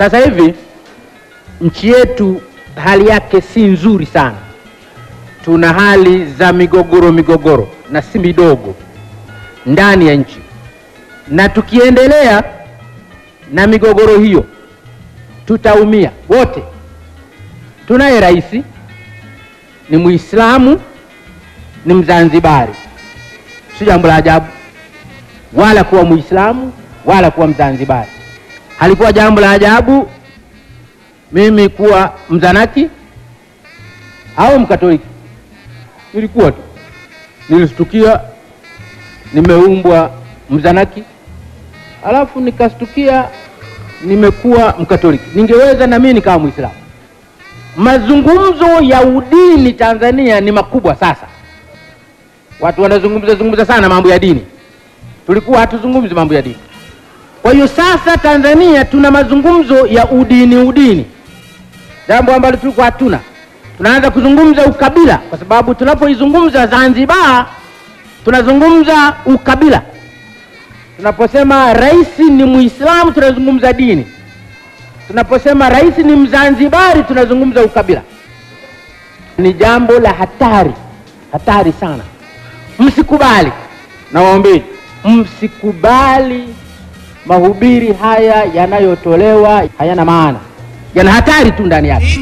Sasa hivi nchi yetu hali yake si nzuri sana, tuna hali za migogoro migogoro na si midogo ndani ya nchi, na tukiendelea na migogoro hiyo tutaumia wote. Tunaye rais ni Muislamu, ni Mzanzibari, si jambo la ajabu wala kuwa Muislamu wala kuwa Mzanzibari. Halikuwa jambo la ajabu mimi kuwa Mzanaki au Mkatoliki, nilikuwa tu, nilistukia nimeumbwa Mzanaki alafu nikastukia nimekuwa Mkatoliki. Ningeweza na mimi nikawa Muislamu. Mazungumzo ya udini Tanzania ni makubwa sasa, watu wanazungumza zungumza sana mambo ya dini, tulikuwa hatuzungumzi mambo ya dini. Kwa hiyo sasa Tanzania tuna mazungumzo ya udini udini, jambo ambalo tulikuwa hatuna. Tunaanza kuzungumza ukabila, kwa sababu tunapoizungumza Zanzibar tunazungumza ukabila. Tunaposema rais ni Muislamu tunazungumza dini, tunaposema rais ni Mzanzibari tunazungumza ukabila. Ni jambo la hatari, hatari sana. Msikubali, nawaombeni, msikubali mahubiri haya yanayotolewa, hayana maana, yana hatari tu ndani yake.